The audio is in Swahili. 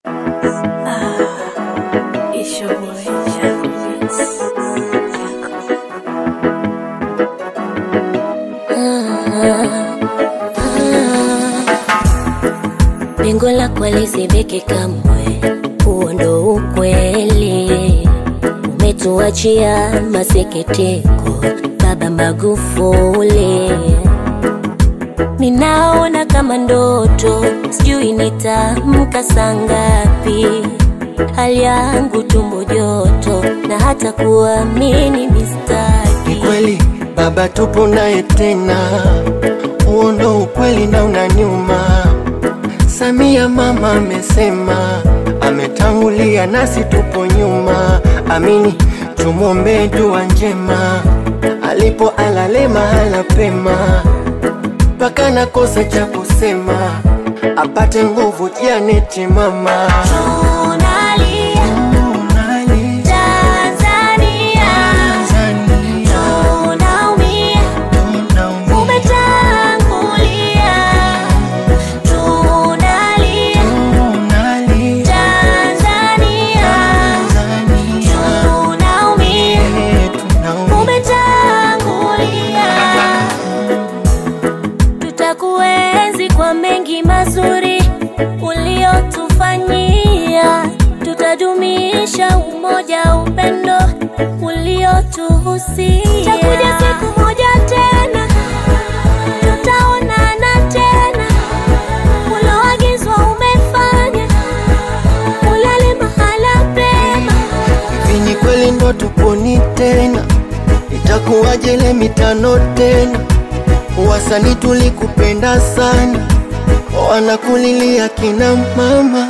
It's your boy, Jack Beats. Lengo lako lisibiki kamwe, huo ndo ukweli. Umetuachia masikitiko, Baba Magufuli. Ninaona kama ndoto, sijui nitamka saa ngapi. Hali yangu tumbo joto, na hata kuamini Ni mistaki. kweli baba, tupo naye tena, huo ndo ukweli na unaniuma. Samia mama amesema, ametangulia nasi tupo nyuma. Amini, tumwombee dua njema, alipo alale mahala pema, mpaka nakosa cha kusema, apate nguvu Janeti mama. Tunalia Tanzania, tunaumia umetangulia. Tunalia Tanzania, tunaumia umetangulia. Tutakuenzi kwa mengi mazuri uliotufanyia, tutadumisha umoja, upendo uliotuhusia. Takuja siku moja tena, tutaonana tena, uloagizwa umefanya, ulale mahala pema. Hivi ni kweli ndo tuponi tena? Itakuwaje ile mitano tena? Wasanii tulikupenda sana, wanakulilia kina mama.